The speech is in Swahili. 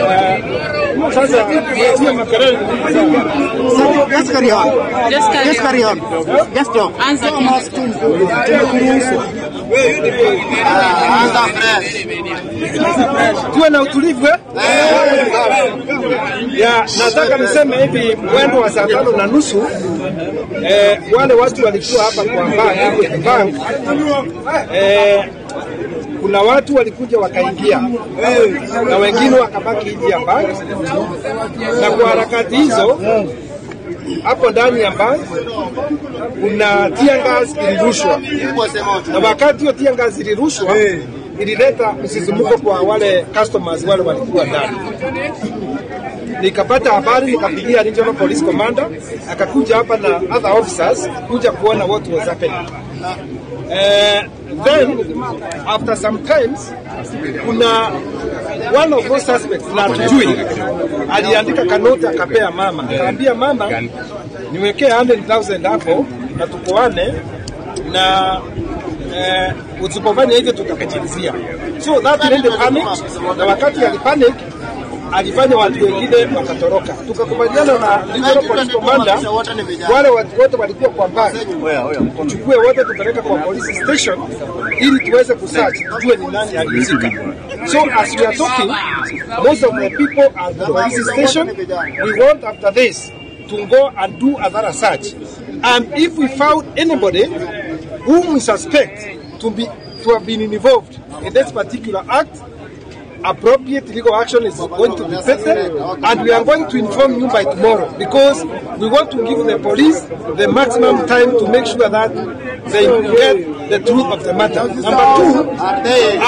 Sasa hiyo makelele Just carry on. Just carry Just carry on. Just talk. Answer. Tumekuruhusu. Ah, Anza fresh. tuwe na utulivu eh? ya nataka niseme hivi mwendo wa saa tano na nusu eh, wale watu walikuwa hapa kwa bank, bank eh, kuna watu walikuja wakaingia na wengine wakabaki nje ya bank, na kwa harakati hizo hapo ndani ya bank kuna tear gas ilirushwa, na wakati hiyo tear gas ilirushwa ilileta msisimuko kwa wale customers wale walikuwa ndani. Nikapata habari, nikapigia regional police commander, akakuja hapa na other officers kuja kuona what was happening. Eh, then after some times kuna one of those suspects na hatujui aliandika kanoti akapea mama, akaambia mama niwekee 100,000 hapo na tukoane na eh, usipofanya hivyo tutakachilizia. So that made panic, na wakati alipanic alifanya watu wengine wakatoroka. Tukakubaliana na regional police commander, wale watu wote walikuwa kwa mbali, tuchukue wote tupeleke kwa police station ili tuweze kusearch tujue ni nani alihusika. So as we are talking, most of the people at the police station, we want after this to go and do another search. And if we found anybody whom we suspect to be to have been involved in this particular act, appropriate legal action is going to be taken and we are going to inform you by tomorrow because we want to give the police the maximum time to make sure that they get the truth of the matter. Number two,